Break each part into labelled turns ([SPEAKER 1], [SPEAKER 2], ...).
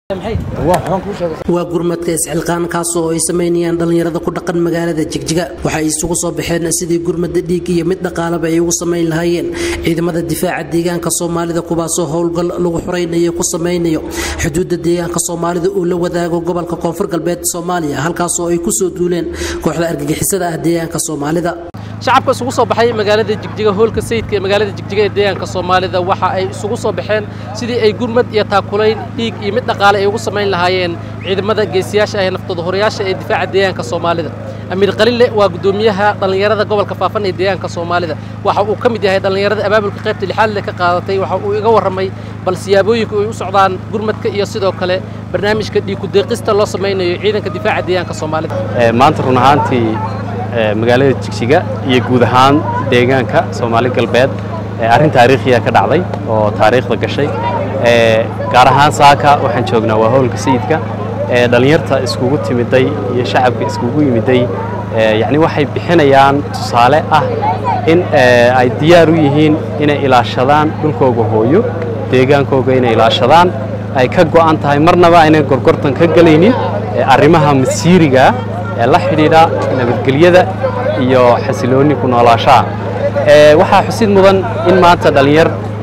[SPEAKER 1] waa gurmadka isxilqaan kaasoo ay samaynayaan dhallinyarada ku dhaqan magaalada jigjiga waxay isugu soo baxeen sidii gurmada dhiig iyo mid dhaqaalaba ay ugu samayn lahaayeen ciidamada difaaca deegaanka soomaalida kuwaasoo howlgal lagu xuraynayo ku samaynayo xuduudda deegaanka soomaalida uu la wadaago gobolka koonfur galbeed soomaaliya halkaasoo ay kusoo duuleen kooxda argagixisada ah deegaanka soomaalida shacabka isugu soo baxay magaalada jigjiga hoolka sayidka ee magaalada jigjiga ee deegaanka soomaalida waxa ay isugu soo baxeen sidii ay gurmad iyo taakulayn dhiig iyo mid dhaqaale ay ugu samayn lahaayeen ciidamada geesiyaasha ee naftooda horayaasha ee difaaca deegaanka soomaalida amiir qalile waa guddoomiyaha dhallinyarada gobolka faafan ee deegaanka soomaalida waxa uu ka mid yahay dhallinyarada abaabulka qaybta lixaad le ka qaadatay waxa uu iga warramay bal siyaabooyinka ay u socdaan gurmadka iyo sidoo kale barnaamijka dhiig ku-deeqista loo samaynayo ciidanka difaaca deegaanka soomaalida
[SPEAKER 2] maanta run ahaantii magaalada jigjiga iyo guud ahaan deegaanka soomaali galbeed arrin taariikhiya ka dhacday oo taariikhda gashay gaar ahaan saaka waxaan joognaa waa howlka sayidka dhallinyarta iskugu timiday iyo shacabka iskugu yimiday yacni waxay bixinayaan tusaale ah in ay diyaar u yihiin inay ilaashadaan dhulkooga hooyo deegaankooga inay ilaashadaan ay ka go'an tahay marnaba aynay gorgortan ka gelaynin arrimaha masiirigaa ee la xidhiidha nabadgelyada iyo xasiloonni ku noolaashaha waxaa xusid mudan in maanta dhallinyar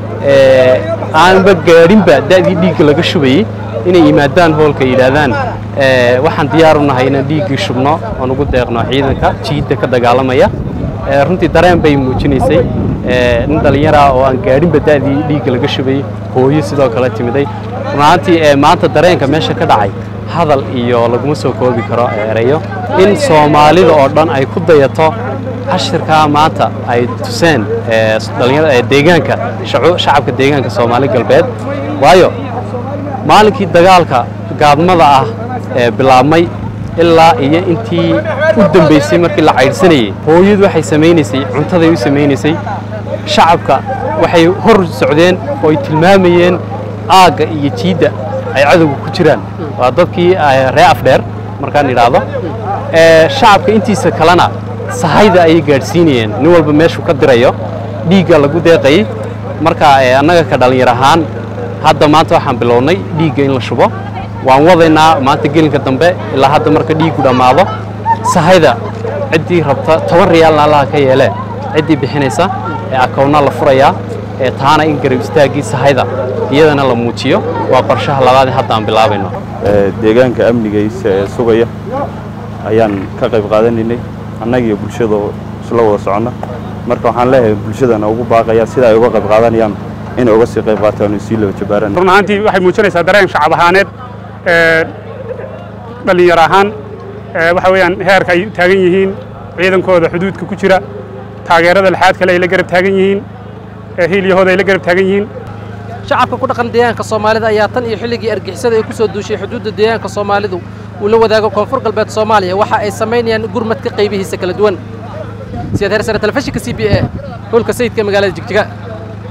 [SPEAKER 2] aanba gaadhinba da'dii dhiigga laga shubayey inay yimaadaan hoolka yidhaahdaan waxaan diyaar u nahay inaan dhiiggii shubno oon ugu deeqno ciidanka jiidda ka dagaalamaya runtii dareen bay muujinaysay nin dhallinyara oo aan gaadhinba da'dii dhiigga laga shubayey hooyo sidoo kale timiday runaantii maanta dareenka meesha ka dhacay hadal iyo laguma soo koobi karo erayo in soomaalida oo dhan ay ku dayato cashirkaa maanta ay tuseen deegaanka shacabka deegaanka soomaali galbeed waayo maalinkii dagaalka gaadmada ah ee bilaabmay ilaa iyo intii u dambaysay markii la caydhsanayey hooyadu waxay samaynaysay cuntaday u samaynaysay shacabka waxay hor socdeen oo ay tilmaamayeen aagga iyo jiidda ay cadowga ku jiraan waa dadkii ree afdheer markaan idhaahdo shacabka intiisa kalena sahayda ayay gaadhsiinayeen nin walba meeshuu ka dirayo dhiigga lagu deeqayey marka annaga ka dhallinyar ahaan hadda maanta waxaan bilownay dhiigga in la shubo waan wadaynaa maanta gelinka dambe ilaa hadda marka dhiiggu dhammaado sahayda ciddii rabta toban riyaalna allaha ka yeelee ciddii bixinaysa ee akowna la furayaa ee taana in garab istaaggii sahayda iyadana la muujiyo waa qorshaha labaad hadda aan bilaabayno
[SPEAKER 3] deegaanka amnigiisa ee sugaya ayaan ka qayb qaadanaynay annagiiyo bulshada isla wada soconna marka waxaan leeyahay bulshadana ugu baaqaya sida ay uga qayb qaadanayaan inay uga sii qayb qaataan oo sii laba jabaaraan
[SPEAKER 4] run ahaantii waxay muujinaysaa dareen shacab ahaaneed dhallinyar ahaan waxa weeyaan heerka ay taagan yihiin ciidankooda xuduudka ku jira taageerada lixaad kale ay la garab taagan yihiin hiilyahooda ay la garab taagan yihiin
[SPEAKER 1] shacabka ku dhaqan deegaanka soomaalida ayaa tan iyo xilligii argixisada ay ku soo duushay xuduudda deegaanka soomaalidu uu la wadaago koonfur galbeed soomaaliya waxa ay samaynayaan gurmadka qaybihiisa kala duwan siyaad heersare telefishinka c b a hoolka sayidka magaalada jigjiga